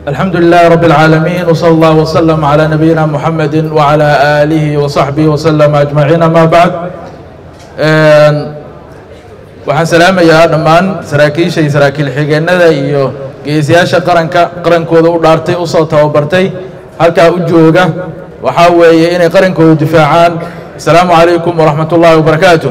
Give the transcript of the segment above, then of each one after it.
الحمد لله رب العالمين وصلى الله وسلم على نبينا محمد وعلى آله وصحبه وسلم أجمعين ما بعد waxaan salaamayaa dhammaan saraakiisha iyo saraakiil xigeenada iyo geesiyaasha qaranka qarankooda u dhaartay usoo tababartay halkaa u jooga waxaa weeye inay qarankooda difaacaan asalaamu calaykum waraxmat ullaahi wabarakaatu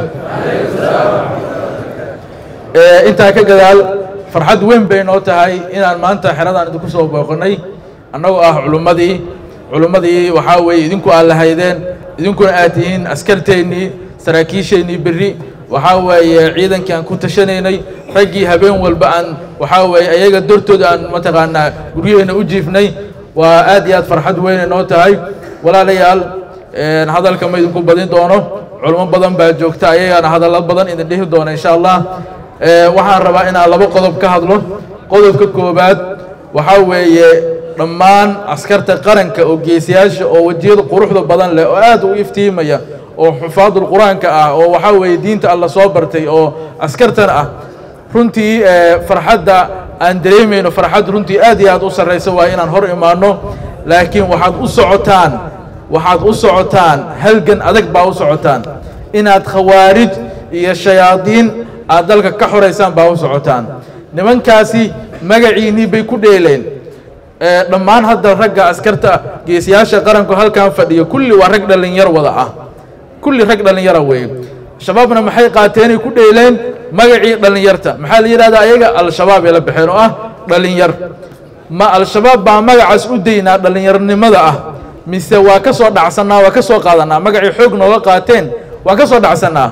intaa ka gadaal farxad weyn bay noo tahay inaan maanta xeradaan idinku soo booqanay annagoo ah culummadii culummadii waxaa weeye idinku aad lahaydeen idinkuna aad tihiin askarteennii saraakiisheennii berri waxaa weeye ciidankii aan ku tashanaynay raggii habeen walba aan waxaa weeye ayaga dortooda aan mataqaanaa guryaheenna u jiifnay waa aad iyo aad farxad weynay noo tahay walaalayaal hadalka ma idinku badin doono culimo badan baa joogta ayagaana hadallo badan idin dhihi doona insha allah waxaan rabaa inaan laba qodob ka hadlo qodobka koobaad waxaa weeye dhammaan askarta qaranka oo geesiyaasha oo wejiyada quruxda badan leh oo aad u iftiimaya oo xufaadul qur-aanka ah oo waxaa weeye diinta alla soo bartay oo askartan ah runtii farxadda aan dareemayno farxad runtii aad iyo aad u sarraysa waa inaan hor imaanno laakiin waxaad u socotaan waxaad u socotaan halgan adag baa u socotaan inaad khawaarij iyo shayaadiin aad dalka ka xoraysaan baa u socotaan nimankaasi magaciinnii bay ku dheeleen dhammaan hadda ragga askarta geesiyaasha qaranku halkan fadhiyo kulli waa rag dhallinyar wada ah kulli rag dhallinyara weeye shabaabna maxay qaateenay ku dheeleen magacii dhallinyarta maxaa la yidhahdaa ayaga al-shabaab ay la baxeen oo ah dhallinyar ma al-shabaab baa magacaas u daynaa dhallinyarnimada ah mise waa ka soo dhacsannaa waa ka soo qaadanaa magacii xoog nooga qaateen waa ka soo dhacsannaa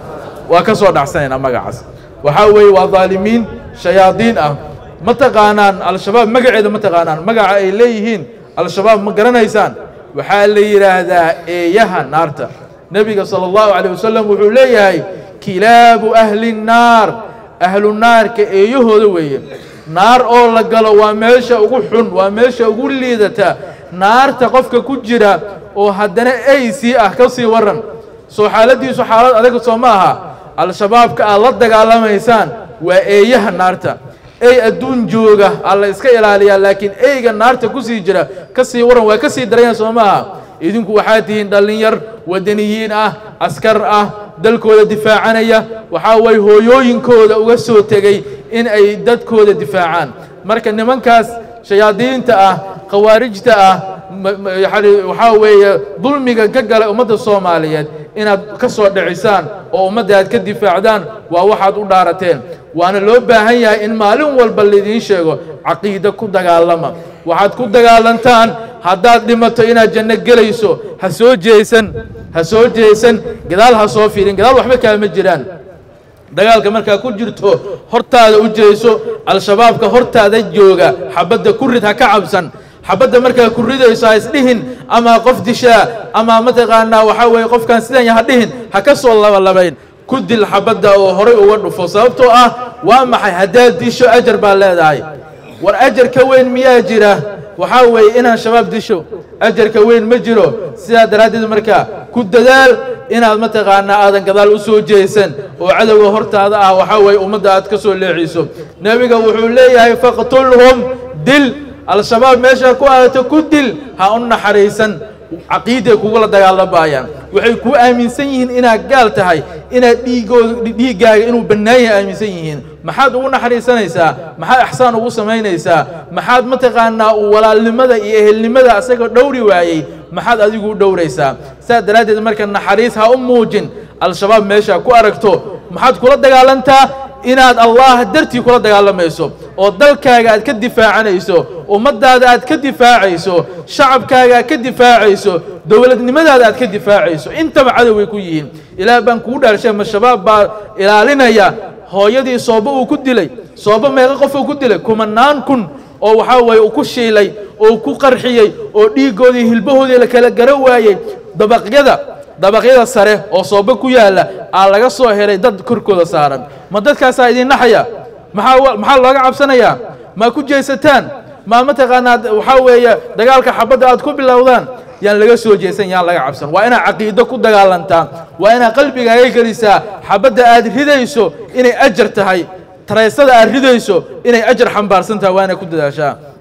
waa ka soo dhacsanaynaa magacaas waxaa weeye waa dhaalimiin shayaadiin ah ma taqaanaan al-shabaab magaceeda ma taqaanaan magaca ay leeyihiin al-shabaab ma garanaysaan waxaa la yidhaahdaa eeyaha naarta nebiga salى اllahu عalيه wasalam wuxuu leeyahay kilaabu ahli الnaar ahlu naarka eeyahooda weeye naar oo la galo waa meesha ugu xun waa meesha ugu liidata naarta qofka ku jira oo haddana aysii ah ka sii waran soo xaaladiisu xaalad adag soo ma aha al-shabaabka aad la dagaalamaysaan waa eeyaha naarta ey adduun jooga alla iska ilaaliyaa laakiin eyga naarta ku sii jira ka sii waran waa ka sii daranya soo ma aha idinku waxaad tihiin dhallinyar wadaniyiin ah askar ah dalkooda difaacanaya waxaa waye hooyooyinkooda uga soo tegey in ay dadkooda difaacaan marka nimankaas shayaadiinta ah khawaarijta ah waxaa weeye dulmiga ka gala ummadda soomaaliyeed inaad ka soo dhicisaan oo ummadda aad ka difaacdaan waa waxaad u dhaarateen waana loo baahan yahay in maalin walba laidiin sheego caqiida ku dagaalama waxaad ku dagaalantaan haddaad dhimato inaad janno gelayso ha soo jeesan ha soo jeesan gadaal ha soo fiirin gadaal waxba kaama jiraan dagaalka markaa ku jirto hortaada u jeeso al-shabaabka hortaada jooga xabadda ku rid ha ka cabsan xabadda markaa ku ridayso ha isdhihin ama qof dishaa ama mataqaanaa waxaa weeye qofkaan sidan ha dhihin ha ka soo labalabayn ku dil xabadda oo horay uga dhufo sababtoo ah waa maxay haddaad disho ajar baa leedahay war ajar ka weyn miyaa jira waxaa weeye inaan shabaab disho ajarka weyn ma jiro sidaa daraaddeed markaa ku dadaal inaad mataqaanaa aadan gadaal u soo jeesan oo cadowga hortaada ah waxaa weeye ummadda aad ka soo leeciso nebiga wuxuu leeyahay faqtulhum dil al-shabaab meeshaa ku aadato ku dil ha u naxariisan caqiiday kugula dagaalamayaan waxay kuu aaminsan yihiin inaad gaal tahay inaad dhiigooda dhiiggaaga inuu bannaan yahay aaminsan yihiin maxaad ugu naxariisanaysaa maxaad axsaan ugu samaynaysaa maxaad mataqaanaa walaalnimada iyo ehelnimada asagoo dhowri waayey maxaad adigu u dhowraysaa saas daraaddeed marka naxariis ha u muujin al-shabaab meeshaa ku aragto maxaad kula dagaalantaa inaad allah dartii kula dagaalamayso oo dalkaaga aad ka difaacanayso ummaddaada aad ka difaacayso shacabkaaga aad ka difaacayso dowladnimadaada aad ka difaacayso intaba cadow way ku yihiin ilaah baan kugu dhaarshay ma shabaab baa ilaalinaya hooyadii soobo uu ku dilay soobo meeqa qof uu ku dilay kumanaan kun oo waxaa weeye uu ku shiilay oo ku qarxiyey oo dhiiggoodii hilbahoodii la kala gara waayey dabaqyada dabaqyada sare oo soobo ku yaalla aa laga soo helay dad korkooda saaran ma dadkaasaa idin naxaya maxaa maxaa looga cabsanayaa ma ku jeesataan ma mataqaanaa waxaa weeye dagaalka xabadda aad ku bilowdaan yaan laga soo jeesan yaan laga cabsan waa inaad caqiido ku dagaalantaa waa inaad qalbigaaga gelisaa xabadda aad ridayso inay ajar tahay taraysada aad ridayso inay ajar xambaarsan tahay waa inaad ku dadaashaa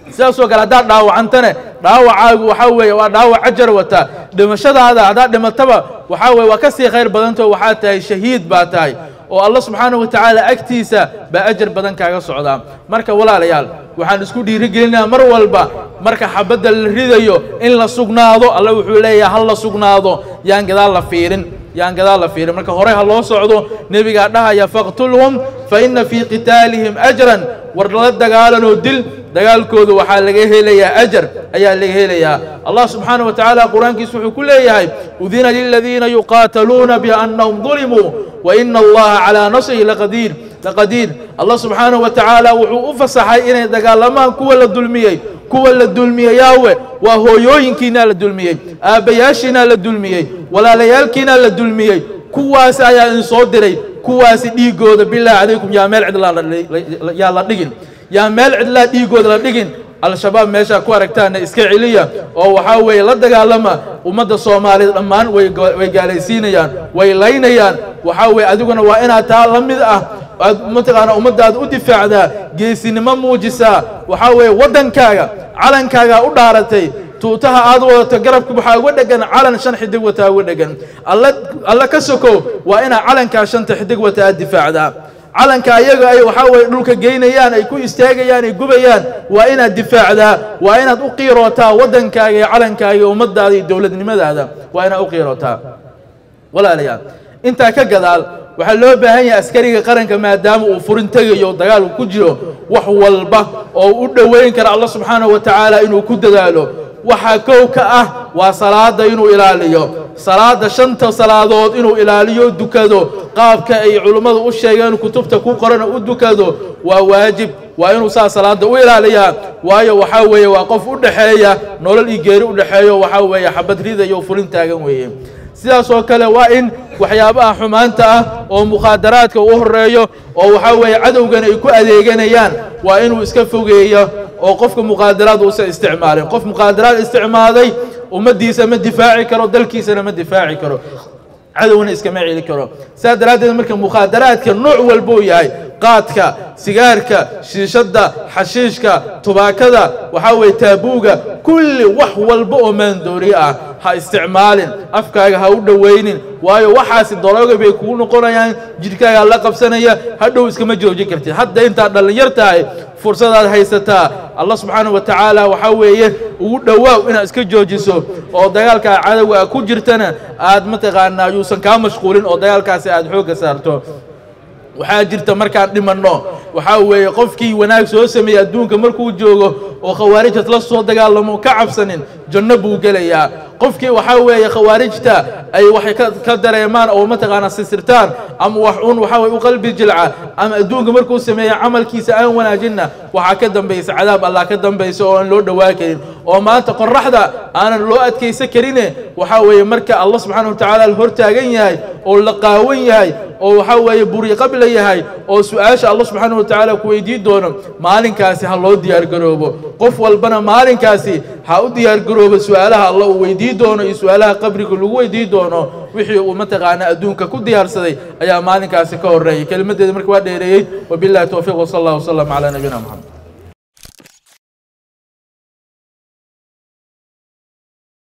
sidaasoo kale haddaad dhaawacantane dhaawacaagu waxaa weeye waa dhaawac ajar wata dhimashadaada haddaad dhimataba waxaa weye waa ka sii khayr badantao waxaa tahay shahiid baa tahay oo allah subxaanahu wa tacaala agtiisa baa ajar badan kaaga socdaa marka walaalayaal waxaan isku dhiirigelinayaa mar walba marka xabadda la ridayo in la sugnaado alla wuxuu leeyahay ha la sugnaado yaan gadaal la fiirin yaan gadaal la fiirin marka hore ha loo socdo nebigaa dhahaya faqtulhum fa inna fii qitaalihim ajran war la dagaalanoo dil dagaalkooda waxaa laga helayaa ajar ayaa laga helayaa allah subxaanaه wa tacaala qur-aankiisa wuxuu ku leeyahay udina liladiina yuqaataluuna biannahum dulimuu waina allaha calىa nasrihi laqadiir laqadiir allah subxaanaه wa tacaala wuxuu u fasaxay inay dagaalamaan kuwa la dulmiyey kuwa la dulmiyey yaawe waa hooyooyinkiinaa la dulmiyey aabbayaashiinaa la dulmiyey walaalayaalkiinaa la dulmiyey kuwaas ayaa idin soo diray kuwaasi dhiigooda bilaahi calaykum yaa meel cidlaa yaa la dhigin yaa meel cidlaa dhiigooda la dhigin al-shabaab meeshaa ku aragtaana iska celiya oo waxaa weeye la dagaalama ummadda soomaaliyeed dhammaan way gaalaysiinayaan way laynayaan waxaa weeye adiguna waa inaad taa la mid ah aad mataqaana ummaddaada u difaacdaa geesinimo muujisaa waxaa weeye waddankaaga calankaagaa u dhaaratay tuutaha aad wadato garabka waxaa uga dhegan calan shan xidig wataa uga dhegan alla alla ka sokow waa inaad calankaa shanta xidig wata aad difaacdaa calanka ayaga ay waxaa weye dhulka geynayaan ay ku istaagayaan ay gubayaan waa inaad difaacdaa waa inaad u qiirootaa waddankaaga iyo calankaaga iyo ummaddaada iyo dowladnimadaada waa inaad u qiirootaa walaalayaal intaa ka gadaal waxaa loo baahan yahay askariga qaranka maadaama uu furin tegayo dagaalku ku jiro wax walba oo u dhoweyn kara allah subxaanahu wa tacaala inuu ku dadaalo waxaa kow ka ah waa salaada inuu ilaaliyo salaada shanta salaadood inuu ilaaliyo dukado qaabka ay culummadu u sheegeen kutubta ku qorana u dukado waa waajib waa inuu saa salaada u ilaaliyaa waayo waxaa weeye waa qof u dhexeeya nolol iyo geeri u dhexeeyo waxaa weeye xabad ridayo o fulin taagan weeye sidaas oo kale waa in waxyaabaha xumaanta ah oo mukhaadaraadka u horeeyo oo waxaa weeye cadowgan ay ku adeeganayaan waa inuu iska fogeeyo oo qofka muqaadaraad uusan isticmaalin qof muqaadaraad isticmaalay ummaddiisa ma difaaci karo dalkiisana ma difaaci karo cadowna iskama celi karo sidaas daraaddeed marka mukhaadaraadka nooc walbuu yahay qaadka sigaarka shiishadda xashiishka tubaakada waxaa weeye taabuuga kulli wax walba oo maandooriye ah ha isticmaalin afkaaga ha u dhowaynin waayo waxaasi darooga bay kugu noqonayaan jidhkaagaa la qabsanaya hadhow iskama joojin kartid hadda intaad dhallinyar tahay fursadaad haysataa allah subxaanahu wa tacaala waxaa weeye ugu dhowaaw inaad iska joojiso oo dagaalkaa cadowga a ku jirtana aad mataqaanaa yuusan kaa mashquulin oo dagaalkaasi aad xoogga saarto waxaa jirta markaan dhimanno waxaa weeye qofkii wanaag soo sameeyey adduunka markuu joogo oo khawaarijtas la soo dagaalamo ka cabsanin janno buu gelayaa qofkii waxaa weeye khawaarijta ay waxay ka dareemaan oo mataqaanaa sisirtaan ama wax un waxaa weye u qalbi jilca ama adduunka markuu sameeya camalkiisa aan wanaajinna waxaa ka dambaysa cadaab allah ka dambaysa oo aan loo dhowaa karin oo maanta qoraxda aanan loo adkaysan karine waxaa weeye marka allah subxaana wa tacaala la hortaagan yahay oo la qaawan yahay oo waxaa weeye buri qabla yahay oo su-aasha allah subxaana wa tacaala ku weydiin doono maalinkaasi ha loo diyaargaroobo qof walbana maalinkaasi ha u diyaargaroobo su-aalaha allah uu weydiin doono iyo su-aalaha qabriga lagu weydiin doono wixii uu mataqaana adduunka ku diyaarsaday ayaa maalinkaasi ka horeeyay kelimadeeda marka waa dheereeyey wabillahi towfiiq wsala allah wasalam calaa nabiyina moxamed